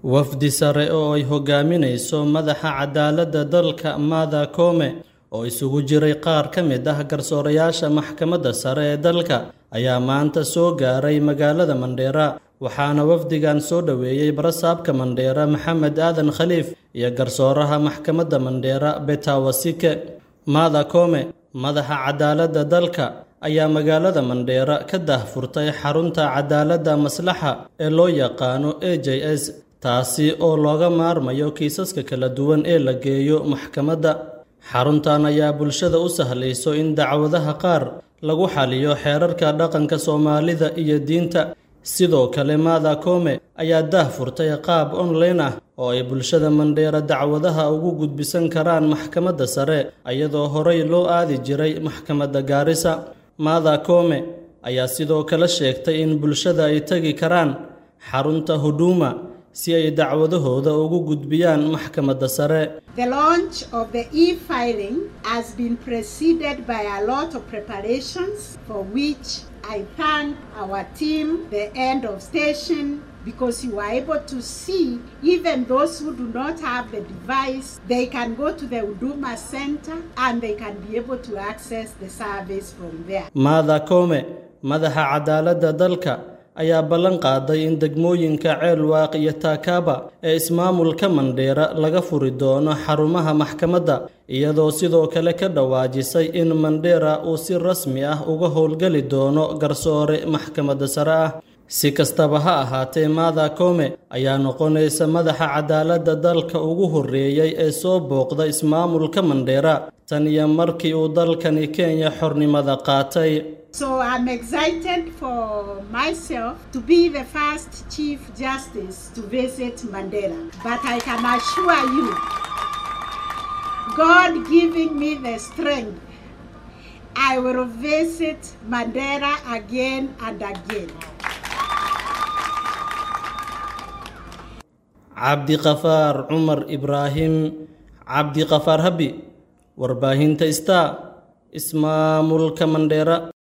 wafdi sare oo ay hogaaminayso madaxa cadaaladda dalka Martha Koome oo isugu jiray qaar ka mid ah garsoorayaasha maxkamadda sare ee dalka ayaa maanta soo gaaray magaalada Mandheera waxaana wafdigan soo dhoweeyey barasaabka Mandheera Maxamed Aadan Khaliif iyo garsooraha maxkamadda Mandheera Beta Wasike Martha Koome madaxa cadaaladda dalka ayaa magaalada Mandheera ka daahfurtay xarunta cadaaladda maslaxa ee loo yaqaano AJS taasi oo looga maarmayo kiisaska kala duwan ee la geeyo maxkamadda xaruntan ayaa bulshada u sahlayso in dacwadaha qaar lagu xaliyo xeerarka dhaqanka Soomaalida iyo diinta sidoo kale Martha Koome ayaa daahfurtay qaab online ah oo ay bulshada Mandheera dacwadaha ugu gudbisan karaan maxkamadda sare iyadoo horey loo aadi jiray maxkamadda Gaarisa Martha Koome ayaa sidoo kale sheegtay in bulshada ay tagi karaan xarunta Huduma si ay dacwadahooda ugu gudbiyaan maxkamadda sare The launch of the e-filing has been preceded by a lot of preparations for which I thank our team, the end of station, because you are able to see even those who do not have the device, they can go to the Uduma Center and they can be able to access the service from there. Martha Koome madaxa cadaaladda dalka ayaa ballan qaaday in degmooyinka Ceelwaaq iyo Taakaba ee ismaamulka Mandheera laga furi doono xarumaha maxkamadda iyadoo sidoo kale ka dhawaajisay in Mandheera uu si rasmi ah uga howlgali doono garsoore maxkamadda sare ah si kastaba ha ahaatee Martha Koome ayaa noqonaysa madaxa cadaaladda dalka ugu horreeyay ee soo booqda ismaamulka Mandheera tan iyo markii uu dalkani Kenya xornimada qaatay So I'm excited for myself to be the first Chief Justice to visit Mandela. But I can assure you, God giving me the strength, I will visit Mandela again and again. cabdiqafaar cumar ibraahim cabdiqafaar habi warbaahinta star ismaamulka mandheera